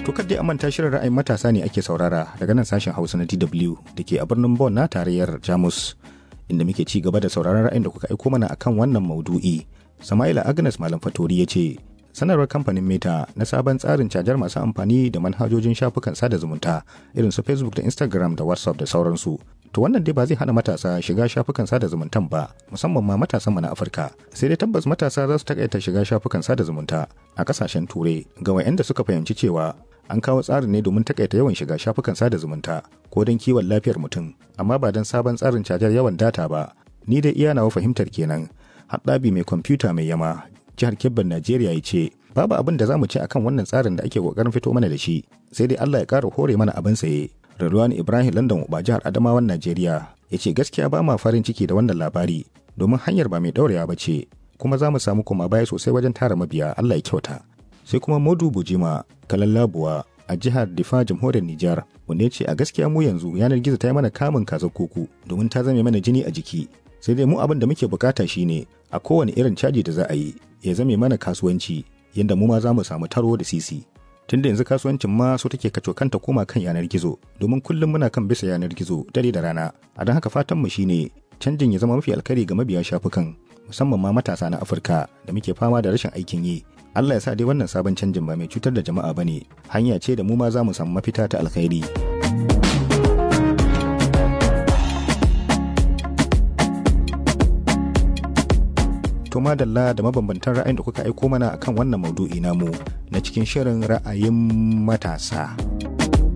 To dai a manta shirin ra'ayin matasa ne ake saurara daga nan sashen Hausa na DW da ke a birnin Bonn na tarayyar Jamus inda muke ci gaba da sauraron ra'ayin da kuka aiko mana akan wannan maudu'i. Sama'ila Agnes Malam Fatori ya ce sanarwar kamfanin Meta na sabon tsarin cajar masu amfani da manhajojin shafukan sada zumunta irin su Facebook da Instagram da WhatsApp da sauransu. To wannan dai ba zai hana matasa shiga shafukan sada zumuntan ba, musamman ma matasan mu na Afirka. Sai dai tabbas matasa za su takaita shiga shafukan sada zumunta a kasashen Turai ga wayanda suka fahimci cewa an kawo tsarin ne domin takaita yawan shiga shafukan sada zumunta ko don kiwon lafiyar mutum, amma ba don sabon tsarin cajar yawan data ba. Ni dai iya nawa fahimtar kenan. Haɗabi mai kwamfuta mai yama jihar Kebbin Najeriya ya ce babu abin da za mu ce akan wannan tsarin da ake kokarin fito mana da shi sai dai Allah ya ƙara hore mana abin saye Radwan Ibrahim London ba jihar Adamawan Najeriya ya ce gaskiya ba ma farin ciki da wannan labari domin hanyar ba mai ɗaurewa ba ce kuma za mu samu koma baya sosai wajen tara mabiya Allah ya kyauta sai kuma Modu Bujima Kalallabuwa a jihar Difa jamhuriyar Nijar wanda ya ce a gaskiya mu yanzu yanar gizo ta yi mana kamun kazar kuku domin ta zame mana jini a jiki sai dai mu abin da muke bukata shine a kowane irin caji da za a yi ya zame mana kasuwanci yadda mu ma za mu samu taro da sisi tunda yanzu kasuwancin ma so take kaco kanta koma kan yanar gizo domin kullum muna kan bisa yanar gizo dare da rana a don haka fatan mu shine canjin ya zama mafi alkari ga mabiya shafukan musamman ma matasa na Afirka da muke fama da rashin aikin yi Allah ya sa dai wannan sabon canjin ba mai cutar da jama'a bane hanya ce da mu ma za mu samu mafita ta alkhairi to madalla da mabambantan ra'ayin da kuka aiko mana akan wannan maudu'i namu na cikin shirin ra'ayin matasa.